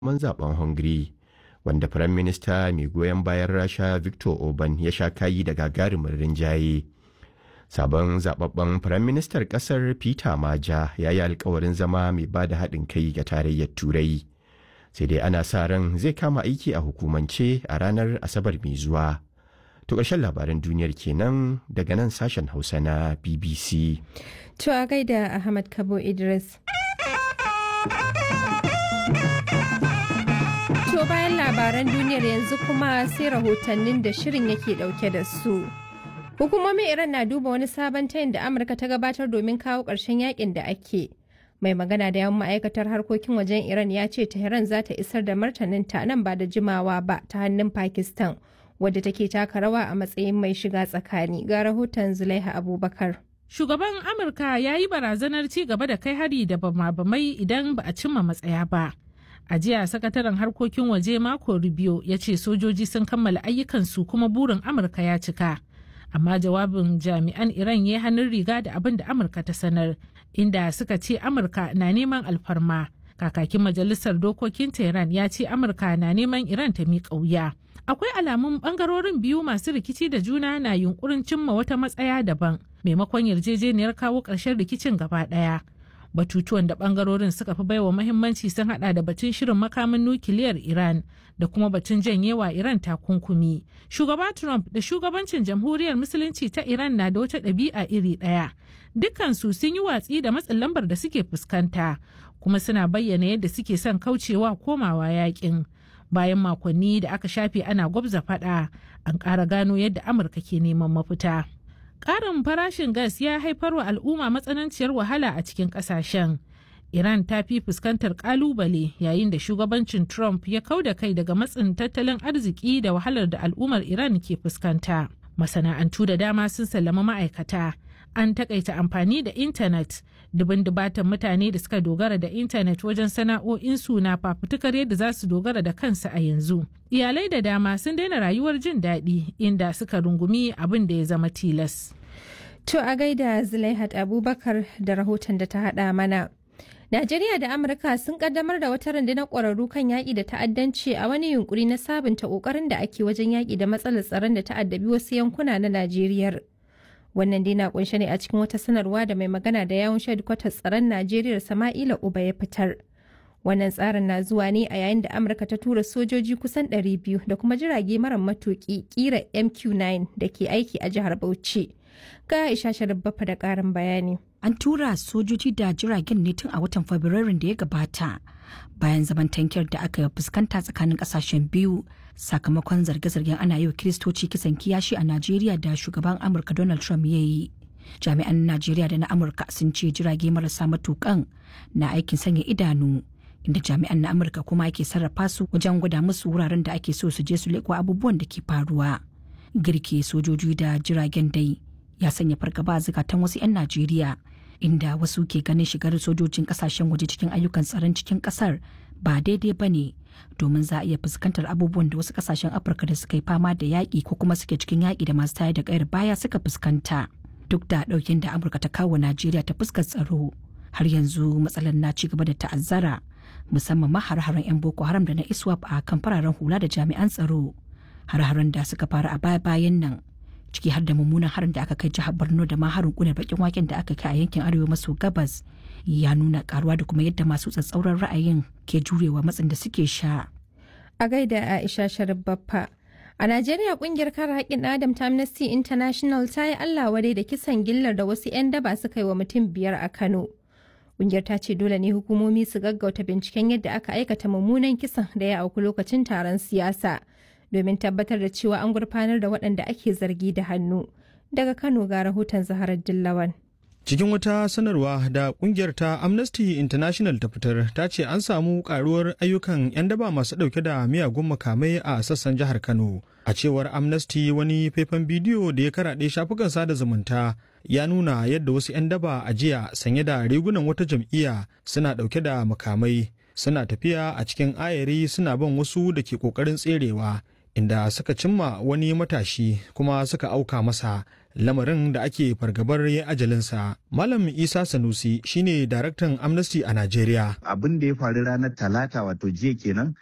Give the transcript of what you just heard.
man zaben hungary wanda firayim minista mai goyon bayan rasha victor orban ya sha kayi da gagarumin rinjaye sabon zababben firayim ministar kasar peter maja ya yi alkawarin zama mai ba da haɗin kai ga tarayyar turai sai dai ana sa ran zai kama aiki a hukumance a ranar asabar mai zuwa to ƙarshen labaran duniyar kenan daga nan sashen hausa na bbc to a gaida ahmad kabo idris To bayan labaran duniyar yanzu kuma sai rahotannin da shirin yake dauke da su. Hukumomin Iran na duba wani sabon tayin da Amurka ta gabatar domin kawo ƙarshen yakin da ake. Mai magana da yawan ma'aikatar harkokin wajen Iran ya ce Tehran za ta isar da martaninta nan ba da jimawa ba ta hannun Pakistan, wadda take taka rawa a matsayin mai shiga tsakani. Ga rahoton Zulaiha Abubakar. Shugaban Amurka ya yi barazanar ci gaba da kai hari da bama-bamai idan ba a cimma matsaya ba. A jiya sakataren harkokin waje Marco Rubio ya ce sojoji sun kammala ayyukansu kuma burin Amurka ya cika. Amma jawabin jami'an Iran ya hannun riga da abin da Amurka ta sanar, inda suka ce Amurka na neman alfarma. Kakakin majalisar dokokin Tehran ya ce Amurka na neman Iran ta miƙa wuya. Akwai alamun bangarorin biyu masu rikici da juna na yunkurin cimma wata matsaya daban, maimakon yarjejeniyar kawo ƙarshen rikicin gaba ɗaya. batutuwan da bangarorin suka fi baiwa mahimmanci sun hada da batun shirin makamin nukiliyar iran da kuma batun janyewa iran takunkumi shugaba trump da shugabancin jamhuriyar musulunci ta iran na da wata ɗabi'a iri ɗaya dukkansu sun yi watsi da matsin lambar da suke fuskanta kuma suna bayyana yadda suke son kaucewa komawa yakin bayan makonni da aka shafe ana gwabza fada an ƙara gano yadda amurka ke neman mafita Ƙarin farashin gas ya haifar wa al'umma matsananciyar wahala a cikin ƙasashen. Iran ta fi fuskantar ƙalubale yayin da shugabancin Trump ya kau da kai daga matsin tattalin arziki da wahalar da al'ummar Iran ke fuskanta. Masana'antu da dama sun sallama ma'aikata. An takaita amfani da intanet. Dubin dubatan mutane da suka dogara da intanet wajen sana'o'insu na fafutukar yadda za su dogara da kansu a yanzu. Iyalai da dama sun daina rayuwar jin daɗi inda suka rungumi abin da ya zama tilas. To a gaida Zulaihat Abubakar da rahoton da ta haɗa mana. Najeriya da Amurka sun kaddamar da wata rundunar ƙwararru kan yaƙi da ta'addanci a wani yunkuri na sabunta ƙoƙarin da ake wajen yaƙi da matsalar tsaron da ta'addabi wasu yankuna na Najeriya. Wannan dai na kunshe ne a cikin wata sanarwa da mai magana da yawun kwatar tsaron Najeriya Sama'ila Uba ya fitar. Wannan tsarin na zuwa ne a yayin da Amurka ta tura sojoji kusan 200 da kuma jirage mara matuƙi ƙira MQ-9 da ke aiki a jihar Bauchi. Ga Aisha Sharif da ƙarin bayani. An tura sojoji da jiragen ne tun a watan Fabrairun da ya gabata bayan zaman tankiyar da aka fuskanta tsakanin kasashen biyu sakamakon zarge-zargen ana yi wa kiristoci kisan kiyashi a Najeriya da shugaban Amurka Donald Trump ya yi. Jami'an Najeriya da na Amurka sun ce jirage marasa matukan na aikin sanya idanu inda jami'an na Amurka kuma ake sarrafa su wajen gwada musu wuraren da ake so su je su leƙo abubuwan da ke faruwa. Girke sojoji da jiragen dai ya sanya fargaba zukatan wasu 'yan Najeriya inda wasu ke ganin shigar sojojin kasashen waje cikin ayyukan tsaron cikin kasar ba daidai ba ne domin za a iya fuskantar abubuwan da wasu kasashen afirka da suka yi fama da yaƙi ko kuma suke cikin yaƙi da masu tayar da ƙayar baya suka fuskanta duk da ɗaukin da amurka ta kawo najeriya ta fuskar tsaro har yanzu matsalar na ci gaba da ta'azzara musamman ma har-haren 'yan boko haram da na iswap a kan fararen hula da jami'an tsaro har-haren da suka fara a baya-bayan nan ciki har da mummunan harin da aka kai jihar borno da ma harin kunar bakin waken da aka kai a yankin arewa maso gabas ya nuna karuwa da kuma yadda masu tsatsauran ra'ayin ke jurewa matsin da suke sha a gaida aisha sharif baffa a najeriya kungiyar kare haƙƙin adam ta amnesty international ta yi allah wadai da kisan gillar da wasu 'yan daba suka yi wa mutum biyar a kano kungiyar ta ce dole ne hukumomi su gaggauta binciken yadda aka aikata mummunan kisan da ya auku lokacin taron siyasa domin tabbatar da cewa an gurfanar da waɗanda ake zargi da hannu daga kano ga rahoton zaharar dillawan cikin wata sanarwa da kungiyar ta amnesty international ta fitar ta ce an samu karuwar ayyukan 'yan daba masu dauke da miyagun makamai a sassan jihar kano a cewar amnesty wani faifan bidiyo da ya karaɗe shafukan sada zumunta ya nuna yadda wasu 'yan daba a jiya sanye da rigunan wata jam'iyya suna dauke da makamai suna tafiya a cikin ayari suna bin wasu da ke kokarin tserewa inda suka cimma wani matashi kuma suka auka masa lamarin da ake fargabar ya ajalinsa. Malam Isa Sanusi shine daraktan Amnesty a Najeriya. Abin da ya faru ranar Talata wato jiya kenan